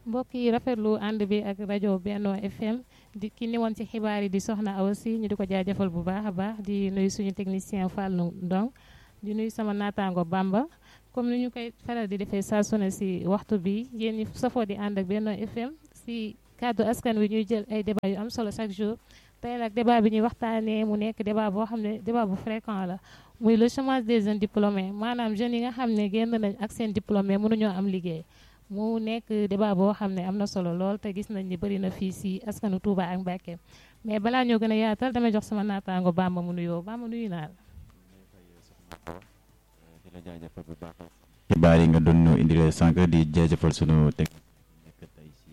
mbokk yi rafetlu ànd bi ak rajo Benno FM di ki ni woon ci xibaar yi di soxna Awa Sy ñu di ko jaajëfal bu baax a baax di nuyu suñu technicien Fallou Ndong di nuyu sama naataango Bamba comme ni ñu koy faral di defee saa su ne si waxtu bi yéen ñi safoo di ànd ak Benno FM si kàddu askan wi ñuy jël ay débat yu am solo chaque jour tey nag débat bi ñuy waxtaanee mu nekk débat boo xam ne débat bu fréquent la muy le chômage des jeunes diplômés maanaam jeunes yi nga xam ne génn nañ ak seen diplômé mënuñoo am liggéey mu nekk débat boo xam ne am na solo lool te gis nañ ni bëri na fii si askanu Touba ak Mbacké mais balaa ñoo gën a yaatal damay jox sama naataango Bamba mu nuyoo Bamba nuyu naa la. xibaar yi nga doon ñu indil sànq di jaajëfal sunu teg nekk tey si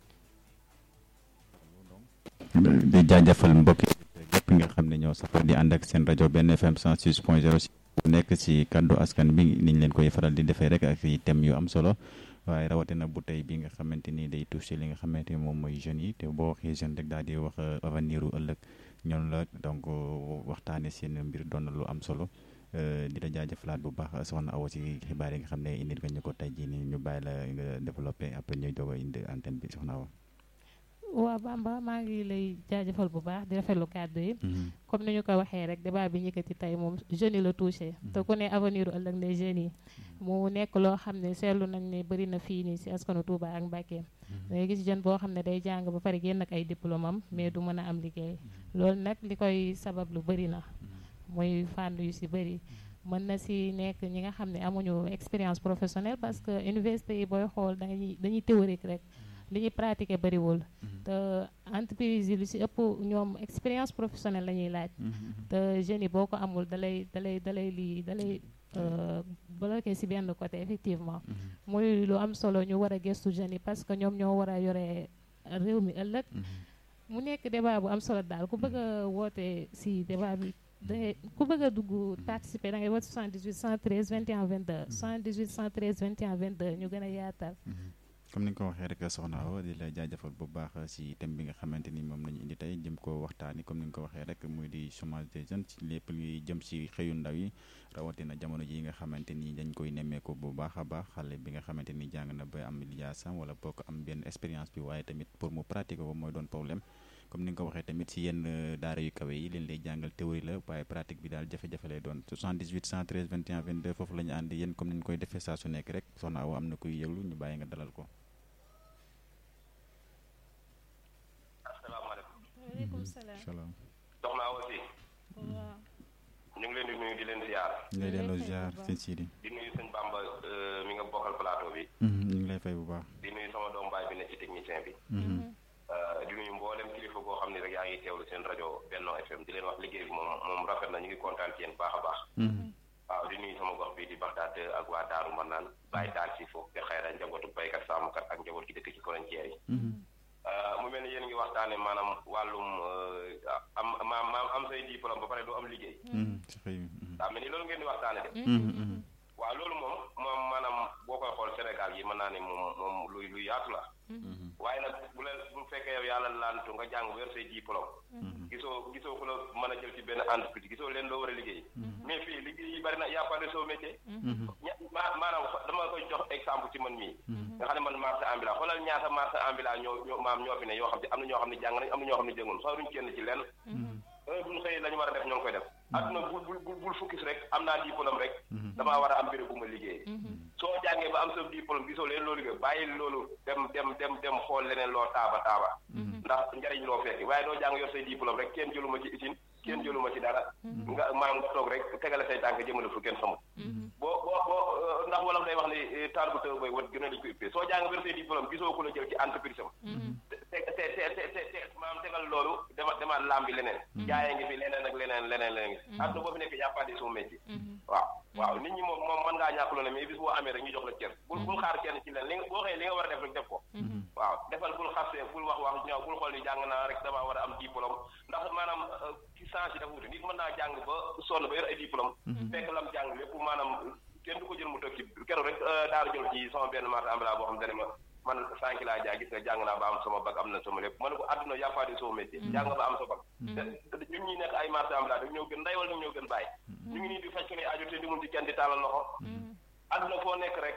di jaajëfal mbokk yëpp nga xam ne ñoo safar di ànd ak seen rajo benn FM 106 point 0 si bu nekk si kaddu askan bi niñ leen koy faral di defee rek ak i thèmes yu am solo waaye rawatina bu tey bi nga xamante ni day touché li nga xamante ni moom mooy jeunes yi te boo waxee jeune rek daal di wax avenir u ëllëg ñoom la donc waxtaane seen mbir doon na lu am solo di la jaajëfalaat bu baax soxna Awa si xibaar yi nga xam ne indil nga ñu ko tey jii nii ñu bàyyi la nga développé après ñuy doog a indi antenne bi soxna Awa. waaw Bamba maa ngi lay jaajëfal bu baax di rafetlu kàddu yi. comme ni ñu ko waxee rek débat bi ñëkkati tey moom jeunes yi la touché. te ku ne avenir ëllëg ne jeunes yi. mu nekk loo xam ne seetlu nañ ne bëri na fii nii si askanu Touba ak Mbacké. da ngay gis jeune boo xam ne day jàng ba pare génn ak ay diplôme am mais du mën a am liggéey. loolu nag li koy sabab lu bëri na. mooy fànn yu si bëri. mën na si nekk ñi nga xam ne amuñu expérience professionnelle parce que université yi booy xool dañuy dañuy théorique rek. li ñuy pratiquer bëriwul te entreprise yi lu si ëpp ñoom expérience professionnelle la ñuy laaj te jeunes yi boo ko amul dalay dalay dalay lii dalay bloqué si benn côté effectivement muy lu am solo ñu war a gëstu jeunes yi parce que ñoom ñoo war a yore réew mi ëllëg mu nekk débat bu am solo daal ku bëgg a woote si débat bi dangay ku bëgg a dugg participer da ngay woote 78 113 21 22 78 113 21 22 ñu gën a yaatal comme ni nga ko waxee rek soxna Awa di la jaajëfal bu baax si thème bi nga xamante ni moom la ñu indi tey jëm ko waxtaani comme ni nga ko waxee rek muy di chômage des jeunes ci lépp luy jëm si xëyu ndaw yi rawatina jamono ji nga xamante ni dañ koy nemmeeku bu baax a baax xale bi nga xamante ni jàng na ba am lijaasam wala boo ko am benn expérience bi waaye tamit pour mu pratiquer ko mooy doon problème comme ni nga ko waxee tamit si yenn daara yu kawe yi leen lay jàngal théorie la waaye pratique bi daal jafe-jafe lay doon 78 113 21 22 foofu la ñu ànd yéen comme ni ñu koy defee saa su nekk rek soxna Awa am na kuy yëglu ñu bàyyi nga dalal ko waaleykum salaam. soxna Awa Sy. waaw. ñu ngi leen di nuyu di leen ziar. ñu ngi lay delloo ziar sëñ Sidi. di nuyu sëñ Bamba mi nga bokkal plateau bi. ñu ngi lay fay bu baax. di nuyu sama doom baay bi ne ci technicien bi. di nuyu mboolem kilifa goo xam ne rek yaa ngi teewlu seen rajo Benno FM di leen wax liggéey bi moom moom rafet na ñu ngi kontaan ci yéen baax a baax. waaw di nuyu sama gox bi di Baxdaad ak waa Daaru Manaan bàyyi daal si foofu te xayra njabootu baykat sàmmkat ak njaboot gi dëkk ci frontière yi. mu mel ni yéen ngi waxtaane maanaam wàllum am maam maam am say diplôme ba pare doo am liggéey. si xëy daa mel ni loolu ngeen di waxtaane de. waaw loolu moom moom maanaam boo koy xool Sénégal yi mën naa ne moom moom luy luy yaatu la. waaye nag bu la bu fekkee yow yàlla laantu nga jàng ba yor say diplôme. gisoo gisoo ku la mën a jël ci benn entreprise gisoo leen loo war a liggéey. mais fii liggéey yi bari na y a pas de sot métier. ña maanaam dama koy jox exemple ci man mii. nga xam ne man marché ambulant xoolal ñaata marché ambulant ñoo ñoo maam ñoo fi ne yoo xam ne am na ñoo xam ne jàng nañ am na ñoo xam ne jëngoon soo duñ kenn ci lenn. heure bu ñu xëyee la ñu war a def ñoo ngi koy def. adduna bul bul bul fukkis rek am naa diplôme rek. damaa war a am béréb bu ma liggéey. soo jàngee ba am sa diplôme gisoo leen loolu liggéey bàyyi loolu dem dem dem dem xool leneen loo taaba taaba. ndax njariñ loo fekki waaye doo jàng yor say diplôme rek kenn jëluma ci usine kenn jëluma ci dara. nga maam nga toog rek tegale say tànk jëmale fu kenn xamul. boo boo boo ndax wolof day wax ni taal bu tëw bay wat gën a dañ ko uppee soo jàng yor say diplôme gisoo ku la jël ci entreprise am. te te te te te maam tegal loolu dema demaat lambi leneen. jaayee ngi fi leneen ak leneen leneen leneen ngi fi. àdduna boo fi nekk y a pas de sot métier. waaw waaw nit ñi moom moom mën ngaa ñàkk loolu mais bis boo amee rek ñu jox la cër. bul bul xaar kenn ci leen li nga boo xëyee li nga war a def rek def ko. waaw defal bul xasee bul wax wax ñaaw bul xool ni jàng naa rek damaa war a am diplôme ndax maanaam ci sens yi dafa wuute nit mën naa jàng ba sonn ba yor ay diplôme. fekk lam jàng lépp maanaam kenn du ko jël mu toog ci keroog rek daara jël ci sama benn marché ambulant boo xam ne ma man sànq laa jaay gis nga jàng naa ba am sama bag am na sama lépp ma ne ko àdduna y a pas de sot métier jàng ba am sa bag ñun ñi nekk ay marché ambulant dañ ñoo gën nday wala dañ ñoo gën bàyyi ñu ngi nii di faj ko ne aju te di mun ci kenn di tàllal loxo àdduna foo nekk rek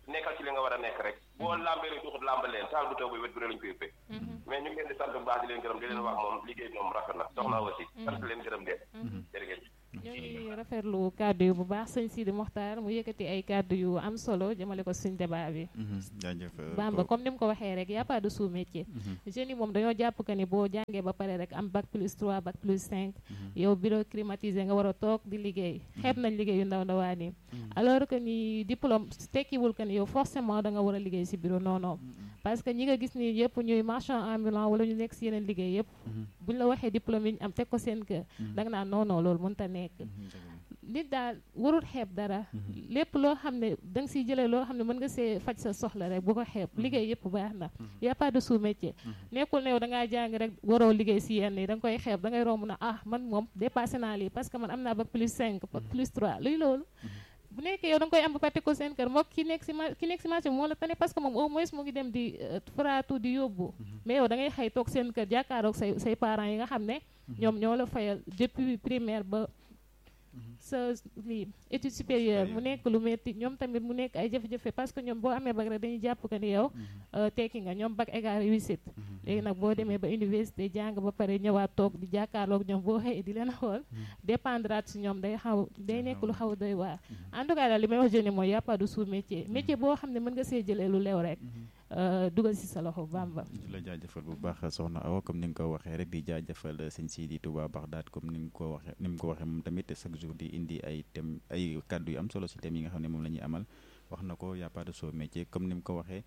nekkal ci li nga war a nekk rek boo lambee rek duxut lamba leen taal bu taw bi wet gu lañ koy ëppee mais ñu ngi leen di sant bu baax di leen gërëm di leen wax moom liggéey moom rafet na soxna aussi sant leen gërëm leen jërëjëf ñu ngi rafetlu kàddu yu bu baax sëñ Sidi Mokhtar mu yëkkati ay kàddu yu am solo jëmale ko suñ débat bi jaajëf Bamba comme ni mu ko waxee rek y a pas de sous métier jeunes yi moom dañoo jàpp que ni boo jàngee ba pare rek am bac plus 3 bac plus 5 yow bureau climatisé nga war a toog di liggéey xeeb nañ liggéey yu ndaw ndawaan yi alors que ni diplôme tekkiwul que ni yow forcément da nga war a liggéey si bureau non non parce que ñi nga gis ni yëpp ñuy marchand ambulant wala ñu nekk si yeneen liggéey yëpp buñ la waxee diplôme yi ñu am teg ko seen kër da nga naan non non loolu mënut a nekk nit daal warul xeeb dara lépp loo xam ne da nga siy jëlee loo xam ne mën nga see faj sa soxla rek bu ko xeeb liggéey yëpp baax na y a pas de sous métier nekkul ne yow da ngaa jàng rek waroo liggéey si yenn yi da nga koy xeeb da ngay romb na ah man moom dépassé naa lii parce que man am naa bac plus 5 bac plus 3 luy loolu bu nekkee yow da nga koy am ba pare ko seen kër moom ki nekk si ma ki nekk si marché bi moo la tane parce que moom au moins mu ngi dem di faraatu di yóbbu mais yow da ngay xëy toog seen kër jàkkaaroog say say parents yi nga xam ne ñoom ñoo la fayal depuis primaire ba sa lii étude supérieure mu nekk lu metti ñoom tamit mu nekk ay jafe-jafe parce que ñoom boo amee bac rek dañuy jàpp que ni yow tekki nga ñoom bac égal réussite léegi nag boo demee ba université jàng ba pare ñëwaat toog di jàkkaarloog ñoom boo xëyee di leen xool dépendrat si ñoom day xaw day nekk lu xaw doy waar en tout cas daal li may wax jeune mooy y a pas de sous métier métier boo xam ne mën nga see jëlee lu leew rek dugal si sa loxo bamba di la jaajëfal bu baax soxna Awa comme ni nga ko waxee rek di jaajëfal sëñ Sidi Touba Baxdaat comme ni nga ko waxee ni mu ko waxee moom tamit chaque jour di indi ay thème ay kàddu yu am solo si thème yi nga xam ne moom la ñuy amal wax na ko y a pas de sous métier comme ni mu ko waxee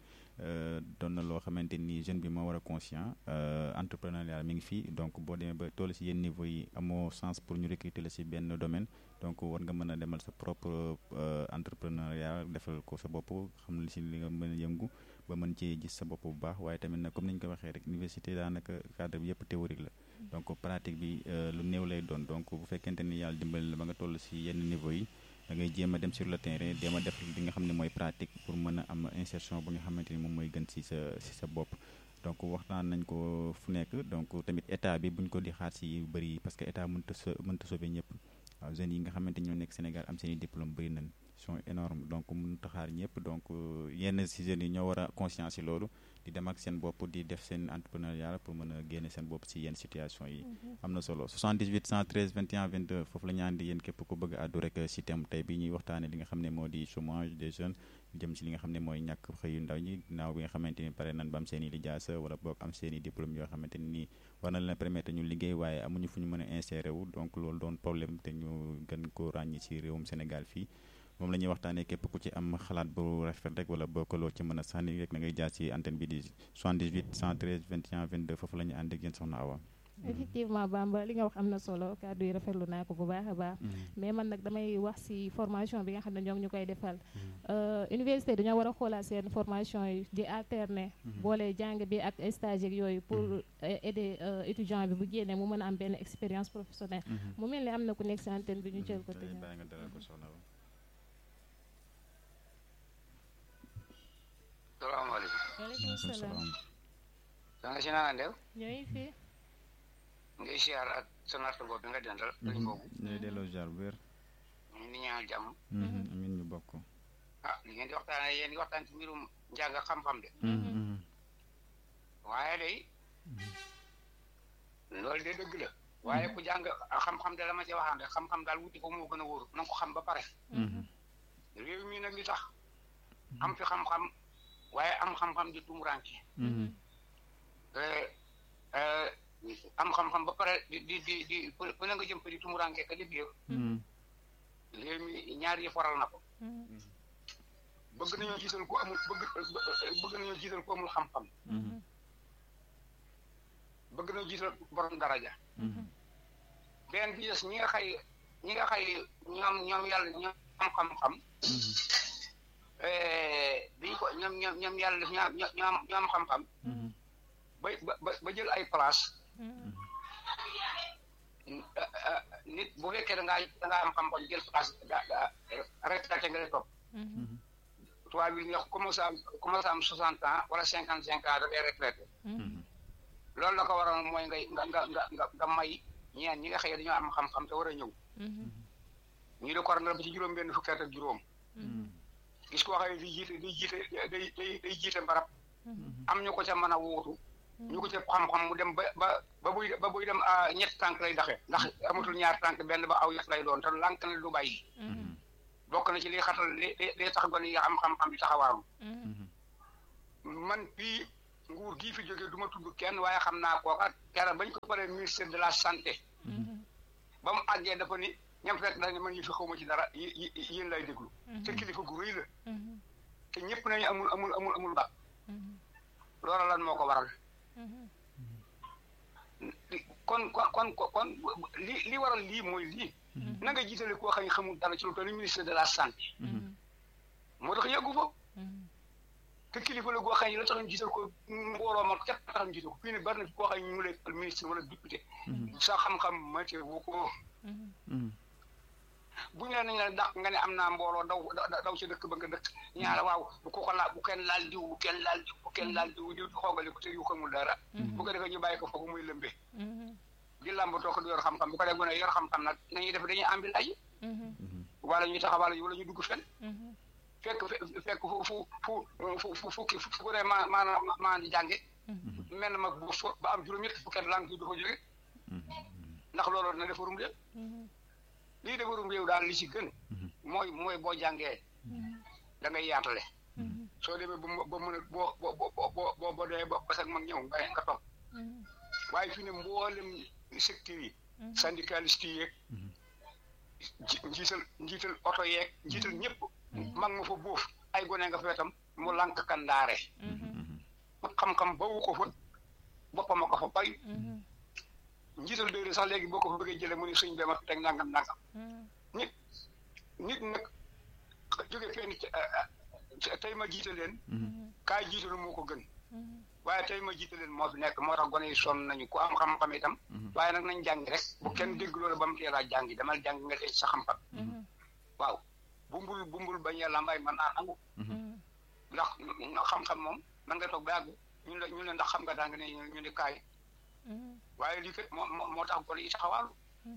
doon na loo xamante ni jeune bi moo war a conscient entrepreneuriat mi ngi fii donc boo demee ba toll si yenn niveau yi amoo chance pour ñu recruter la si benn domaine donc war nga mën a demal sa propre entrepreneuriat defal ko sa bopp xam li si li nga mën a yëngu ba mën ci gis sa bopp bu baax waaye tamit nag comme ni ñu ko waxee rek université daanaka cadre bi yëpp théorique la donc pratique bi lu néew lay doon donc bu fekkente ni yàlla dimbali la ba nga toll si yenn niveau yi da ngay jéem a dem sur le terrain jéem a def li nga xam ne mooy pratique pour mën a am insertion bu nga xamante ni moom mooy gën si sa si sa bopp donc waxtaan nañ ko fu nekk donc tamit état bi buñ ko di xaar si bëri parce que état mënta so mënta sauver ñëpp waaw jeunes yi nga xamante ñoo nekk Sénégal am seen i diplôme bëri nañ sont énormes donc mënut a xaar ñëpp donc yenn si jeunes yi ñoo war a conscience si loolu di dem ak seen bopp di def seen entrepreneuriat pour mën a génne seen bopp si yenn situation yi am na solo 78 113 21 22 foofu la ñu àndi yéen képp ku bëgg a àddu rek si thème tey bi ñuy waxtaane li nga xam ne moo di chômage des jeunes jëm si li nga xam ne mooy ñàkk xëyu ndaw ñi naaw bi nga xamante ni pare nañ ba am seen i lijaasa wala boog am seen i diplôme yoo xamante ni nii war na leen permettre ñu liggéey waaye amuñu fu ñu mën a insérer wu donc loolu doon problème te ñu gën ko ràññi si réewum Sénégal fii moom la ñuy waxtaanee képp ku ci am xalaat bu rafet rek wala boo ko loo ci mën a sànni rek na ngay jaar ci antenne bi di 78 113 21 22 foofu la ñu ànd ak yéen soxna Awa. effectivement Bamba li nga wax am na solo kàddu yi rafetlu naa ko bu baax a baax. mais man nag damay wax ci formation bi nga xam ne ñoo ngi ñu koy defal. université dañoo war a xoolaat seen formation yi di alterner. boole jàng bi ak stage ak yooyu pour aider étudiant bi bu génnee mu mën a am benn expérience professionnelle. mu mel ni am na ku nekk ci antenne bi ñu jël ko. tey bàyyi nga dalal ko soxna Awa. salaamaaleykum. waaleykum salaam. soxna si na nga def. ñooy fi. ngay siyaar ak sa nattangoo bi nga dendal. dañu boobu. ñooy delloo jaar bu wér. ñu ngi ñaanal jàmm. amiin ñu bokk. ah li ngeen di waxtaanee yéen di waxtaan ci mbirum njàng ak xam-xam de. waaye day loolu de dëgg la. waaye ku jàng xam-xam de la ma ci waxaan rek xam-xam daal wuti ko moo gën a wóor na nga ko xam ba pare. réew mi nag li tax. am fi xam-xam waaye am xam-xam di tumuraanke. am xam-xam ba pare di di di di fu ne nga jëm fa di tumuraanke ka liggéey. réew mi ñaar yi faral na ko. bëgg nañoo jiital ku amul bëgg bëgg nañoo jiital ku amul xam-xam. bëgg nañoo jiital borom daraja. benn bi des ñi nga xay ñi nga xay ñoom ñoom yàlla ñoom am xam-xam. biñ ko ñoom ñoom ñoom yàlla def ñoo ñoo ñoo am xam-xam. ba ba ba jël ay place. nit bu fekkee da ngaa da ngaa am xam-xam jël place da da retraité nga lay topp. tubaab bi ñu wax commencé am commencé am soixante ans wala cinquante cinq ans da ngay retraité. loolu la ko waroon mooy ngay nga nga nga nga may ñeen ñi nga xëy dañoo am xam-xam te war a ñëw. ñu di ko waroon ba ci juróom-benn fukki at ak juróom. gis koo xam ne di jiite day jiite day day day jiite mbarab am ñu ko ca mën a wuutu ñu ko ca xam-xam mu dem ba ba ba buy ba buy dem ñetti tànk lay daxe ndax amatul ñaar tànk benn ba aw yet lay doon te lànk na du bàyyi bokk na ci li xatal li li tax gone yi am xam-xam di taxawaaru man fii nguur gii fi jógee du ma tudd kenn waaye xam naa kooka keroog bañ ko paree ministère de la santé ba mu àggee dafa ni ñam fekk dañ ne man yi fi xawma ci dara yi yéen lay déglu te kilifa gu rëy la te ñëpp nañu amul amul amul amul ba loola lan moo ko waral kon kon kon kon li li waral lii mooy lii na nga jiitale koo xam ne xamul dara ci lu toll ni ministère de la santé moo tax yàggu fa te kilifa la goo xam ne la tax ñu jiital ko mbooloo ma cat tax ñu jiital ko fii ne bari na fi koo xam ne ñu lay ministre wala député sa xam-xam mate wu ko bu ñu leen nañ la dàq nga ne am naa mbooloo daw daw ci dëkk ba nga dëkk ñaara waaw bu ko ko laal bu kenn laal diw bu kenn laal diw bu kenn laal diw diw xoogali ko te yu xamul dara bu ko defee ñu bàyyi ko foofu muy lëmbee di làmb toog di yor xam-xam bu ko def gone yor xam-xam nag nañuy def dañuy ambil ay wala ñuy taxawal wala ñu dugg fen fekk fekk fu fu fu fu fukki fu ko ne ma maanaam maa di jànge mel na mag bu so ba am juróom-ñett fukki at lang du fa jóge ndax loolu na defarum réew lii defarum réew daal li ci gën mooy mooy boo jàngee da ngay yaatale soo demee ba ba mën a boo boo boo boo boo dee ba parce que mag ñëw nga nga toog waaye fi ne mboolem secteur yi syndicaliste yi yeeg njiital njiital oto yeeg njiital ñëpp mag ma fa buuf ay gone nga fa itam mu lànk kandaare xam-xam ba wu ko fa boppam a ko fa bay njiital déedéet sax léegi boo ko fa bëggee jëlee mu ne suñ bema teg nangam nangam nit nit nag jóge fenn tey ma jiite leen kaay jiitalu moo ko gën waaye tey ma jiite leen moo fi nekk moo tax gone yi sonn nañu ku am xam-xam itam waaye nag nañ jàngi rek bu kenn dégg loolu ba mu teel a jàngi damal jàngi nga dee sa xam-xam waaw bumbul bumbul bañ yàlla mbay man naa nangu ndax xam-xam moom man nga toog ba yàgg ñu ne ñu ne ndax xam nga daa nga ne ñu ne kaay waaye lii kat moo moo tax gone yi taxawaalu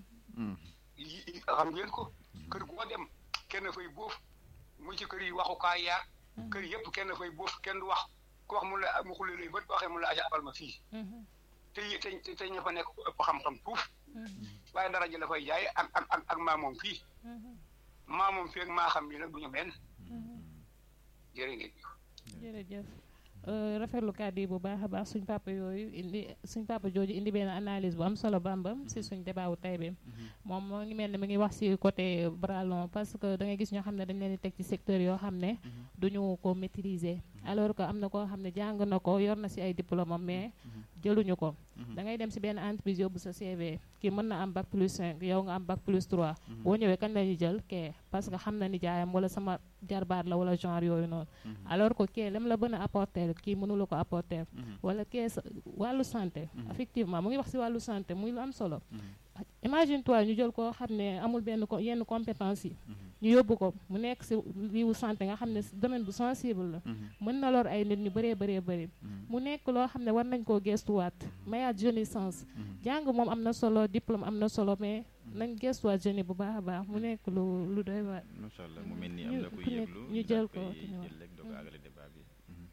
xam ngeen ko kër goo dem kenn fay boof mu ci kër yi waxukaay yaa kër yëpp kenn fay boof kenn du wax ku wax mu la mu xule lay bët waxee mu la aja abal ma fii te te te ña fa nekk ëpp xam-xam tuuf waaye dara ji la fay jaay ak ak ak ak maamoom fii maamoom fii ak maa xam ni nag du ñu benn jërë ngeen jërëjëf rafetlu kàddu yi bu baax a baax suñ papa yooyu indi suñ papa jooju indi benn analyse bu am solo bambam si suñ débat wu tey bi moom moo ngi mel ne mi ngi wax si côté bras long parce que da ngay gis ñoo xam ne dañ leen di teg ci secteur yoo xam ne duñu ko maîtriser alors que am na koo xam ne jàng na ko yor na si ay diplôme mais jëluñu ko da ngay dem si benn entreprise yóbbu sa CV kii mën na am bac plus 5 yow nga am bac plus 3 boo ñëwee kañ la ñuy jël kee parce que xam na ni jaayam wala sama jarbaat la wala genre yooyu noonu alors que kee lam la bën a apporter kii mënula ko apporter wala kee sa wàllu santé effectivement mu ngi wax si wàllu santé muy lu am solo imagine toi ñu jël koo xam ne amul benn ko yenn compétence yi ñu yóbbu ko mu nekk si liiwu santé nga xam ne domaine bu sensible la mën na lor ay nit ñu bëree bëree bëri mu nekk loo xam ne war nañ koo gestuwaat mayaat jeunissance jàng moom am na solo diplôme am na solo mais nañ gestuwaat jeune bu baax a baax mu nekk lu lu doy waar macha allah mu mel ni am na kuy yëglu ñu jël ko jël rek doog a àggale débat bi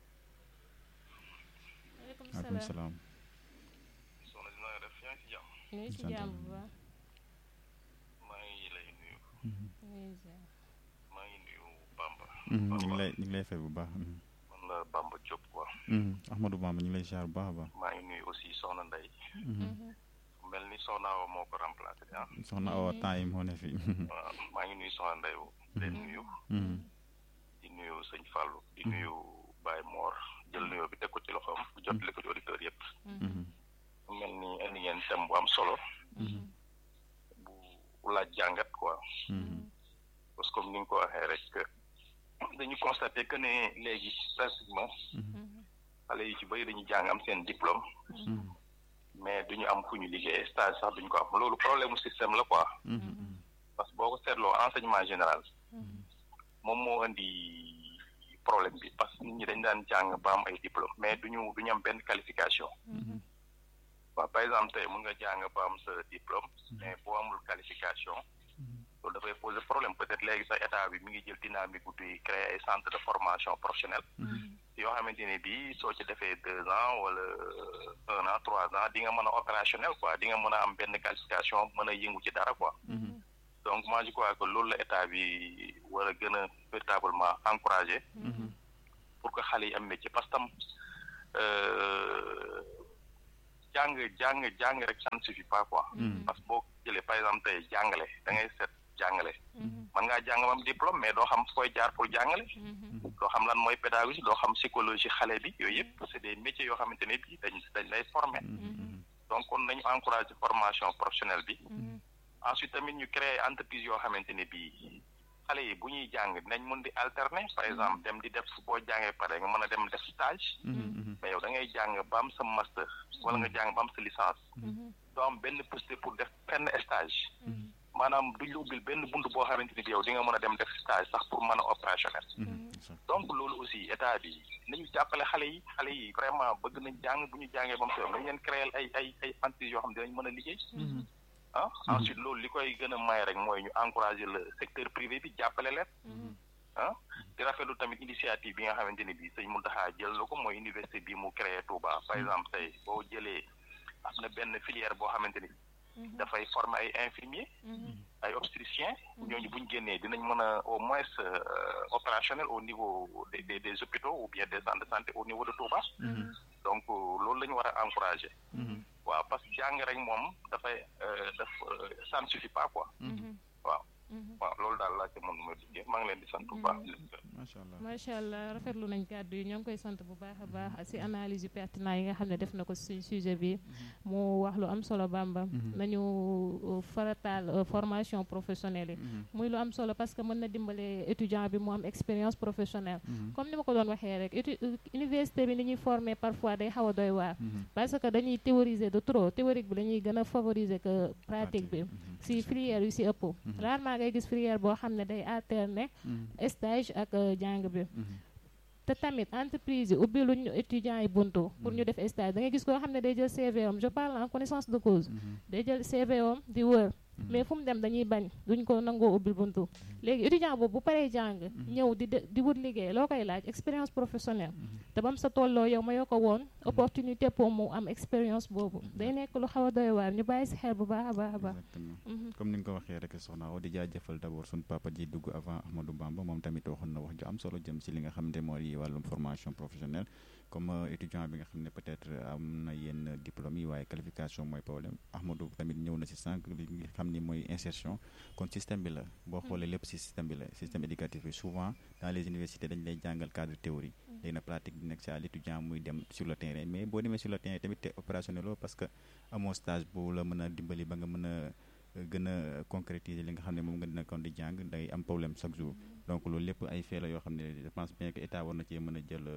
waaleykum salaam soxna si na nga def yaa ngi si jàmm ñu ngi si jàmm bu baax maa ngi lay nuyu ñu maa ngi nuyu Bamba ñu ngi lay ñu ngi lay fay bu baax man la Bamba Diop quoi Ahmadou Bamba ñu ngi lay ziar bu baax a baax maa ngi nuyu aussi soxna Ndeye mel ni soxna Awa moo ko remplacé ah soxna Awa temps yi moo ne fi waaw maa ngi nuyu soxna Ndeye leen nuyu di nuyu sëñ Fallou di nuyu Baye Mor jël nuyoo bi teg ko ci loxoom jotali ko ci auditeurs yëpp mu mel ni indi ngeen thème bu am solo bu laaj jàngat quoi parce que comme ni nga ko waxee rek dañu constaté que ne léegi pratiquement xale yi ci bëri dañuy jàng am seen diplôme mais duñu am fu ñu liggéey stage sax duñu ko am loolu problème mu système la quoi parce que boo ko seetloo enseignement général moom moo indi problème bi parce que nit ñi dañ daan jàng ba am ay diplôme mais duñu duñu am benn qualification waaw par exemple tey mun nga jàng ba am sa diplôme mais boo amul qualification loolu dafay poser problème peut-être léegi sax état bi mi ngi jël dynamique bu di créer ay centre de formation professionnelle yoo xamante ne bii soo ci defee deux ans wala un an trois ans di nga mën a opérationnel quoi di nga mën a am benn qualification mën a yëngu ci dara quoi donc moi je crois que loolu la état bi war a gën a véritablement encourager pour que xale yi am métier parce que tam jàng jàng jàng rek ça ne suffit pas quoi parce que boo jëlee par exemple tey jàngale da ngay seet jàngale man ngaa jàng mam diplôme mais doo xam fooy jaar pour jàngale doo xam lan mooy pédagogie doo xam psychologie xale bi yooyu yëpp c'est des métiers yoo xamante ne bii dañ dañ lay former donc kon nañu encourager formation professionnelle bi ensuite tamit ñu créer entreprise yoo xamante ne bii xale yi bu ñuy jàng dinañ mën di alterner par exemple dem di def boo jàngee pare nga mën a dem def stage mais yow da ngay jàng ba am sa master wala nga jàng ba am sa licence doo am benn possibilité pour def benn stage maanaam duñ la ubbil benn bunt boo xamante ni bi yow di nga mën a dem def stage sax pour mën a opérationnel donc loolu aussi état bi nañu jàppale xale yi xale yi vraiment bëgg nañ jàng bu ñu jàngee ba mu sew nañ leen créer ay ay ay entreprises yoo xam ne dinañ mën a liggéey ah ensuite loolu li koy gën a may rek mooy ñu encourager le secteur privé bi jàppale leen ah di rafetlu tamit initiative bi nga xamante ni bii sëñ Mountakha jël na ko mooy université bi mu créé Touba par exemple tey boo jëlee am na benn filière boo xamante ni dafay former ay infirmiers ay obstétriciens ñooñu bu ñu génnee dinañ mën a au moins opérationnel au niveau des des des hôpitaux ou bien des centres de santé au niveau de Touba donc loolu la ñu war a encourager waaw parce que jàng rek moom dafay daf ça ne suffit pas quoi waaw waaw loolu daal laa ci mën ma duggee maa ngi leen di sant bu baax macha allah macha allah rafetlu nañ kàddu yi ñoo ngi koy sant bu baax a baax si analyse yu pertinent yi nga xam ne def na ko si sujet bi mu wax lu am solo Bamba nañu farataal formation professionnelle yi muy lu am solo parce que mën na dimbale étudiant bi mu am expérience professionnelle comme ni ma ko doon waxee rek université bi ni ñuy former parfois day xaw a doy waar parce que dañuy théoriser de trop théorique bi dañuy gën a favoriser que pratique bi si filière yu si ëpp rarement ngay gis filière boo xam ne day alterner stage ak jàng bi te tamit entreprise yi ubbi luñ étudiants yi buntu pour ñu def stage da ngay gis koo xam ne day jël CV am je parle en connaissance de cause day jël CV am di wër mais fu mu dem dañuy bañ duñ ko nangoo ubbil buntu léegi étudiant boobu bu paree jàng ñëw di di wut liggéey loo koy laaj expérience professionnelle te bam sa tolloo yow ma yoo ko woon opportunité pour mu am expérience boobu day nekk lu xaw a doy waar ñu bàyyi si xel bu baax a baax a baax exactement comme ni nga ko waxee rek soxna Awa di jaajëfal d'abord suñu papa ji dugg avant Ahmadou Bamba moom tamit waxoon na wax ju am solo jëm si li nga xam ne moo di wàllum formation professionnelle comme étudiant bi nga xam ne peut-être am na yenn diplôme yi waaye qualification mooy problème Ahmadou tamit ñëw na si sànq li nga xam ni mooy insertion kon système bi la boo xoolee lépp si système bi la système éducatif bi souvent dans les universités dañ lay jàngal cadre théorie léegi na pratique bi nekk si à l'étudiant muy dem sur le terrain mais boo demee sur le terrain tamit te opérationnel loo parce que amoo stage bu la mën a dimbali ba nga mën a gën a concrétiser li nga xam ne moom nga dina kon di jàng day am problème chaque jour donc loolu lépp ay fait la yoo xam ne je pense bien que état war na cee mën a jël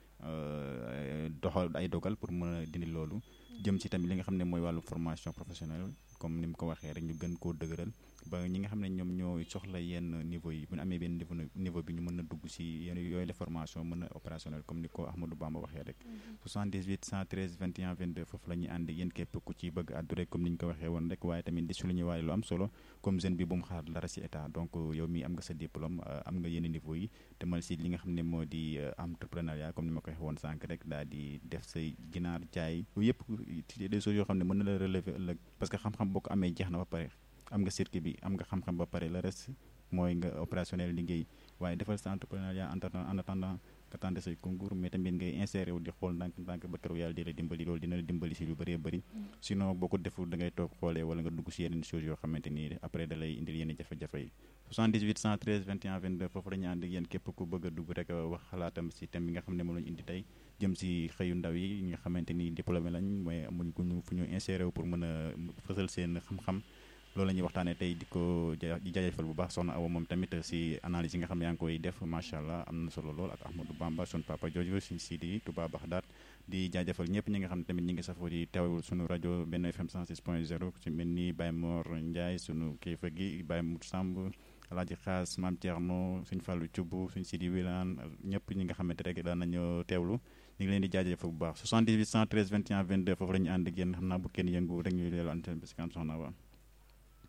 doxal ay dogal pour mën a dindi loolu jëm ci tamit li nga xam ne mooy wàllu formation professionnelle comme ni mu ko waxee rek ñu gën koo dëgëral ba ñi nga xam ne ñoom ñoo soxla yenn niveau yi bu ñu amee benn niveau niveau bi ñu mën a dugg si yenn yooyu la formation mën a opérationnel comme ni ko Ahmadou Bamba waxee rek 78 113 21 22 foofu la ñuy ànd yéen képp ku ci bëgg àddu rek comme ni ñu ko waxee woon rek waaye tamit di souligner waaye lu am solo comme jeune bi bu mu xaar dara si état donc yow mii am nga sa diplôme am nga yenn niveau yi te mal si li nga xam ne moo di entrepreneuriat comme ni ma ko waxee woon sànq rek daal di def say ginaar jaay yooyu yëpp des choses yoo xam ne mën na la relever ëllëg parce que xam-xam boo ko amee jeex na ba pare am nga circuit bi am nga xam-xam ba pare le reste mooy nga opérationnel liggéey waaye defal sa entrepreneuriat en attendant nga tenter say concours mais tamit ngay insérer wu di xool ndànk ndànk ba keroog yàlla di la dimbali loolu dina la dimbali si lu bëree bëri sinon boo ko deful da ngay toog xoolee wala nga dugg si yeneen choses yoo xamante ni après da lay indil yenn jafe-jafe yi 78 113 21 22 foofu la ñu ànd ak yéen képp ku bëgg a dugg rek wax xalaatam si thème bi nga xam ne moom la ñu indi tey jëm si xëyu ndaw yi nga xamante ni diplômé lañ mooy amuñ ku ñu fu ñu insérer wu pour mën a fësal seen xam-xam loolu la ñuy waxtaanee tey di ko di jaajëfal bu baax soxna Awa moom tamit si analyse yi nga xam ne yaa ngi koy def macha allah am na solo lool ak Ahmadou Bamba sun papa jooju suñ Sidi Touba Baxdaat di jaajëfal ñëpp ñi nga xam ne tamit ñi ngi safoo di teewul suñu rajo benn FM 106 point 0 ci mel ni Baye Mor Ndiaye sunu kilifa gi Baye Mout Samb Alaaji Xaas Maam Thierno suñ Fallou Thioub suñ Sidi Wilane ñëpp ñi nga xamante rek daan nañu teewlu ñu ngi leen di jaajëfal bu baax 78 113 21 22 foofu la ñu ànd ak yéen xam naa bu kenn yëngu rek ñu leelu antenne bi si kanam soxna Awa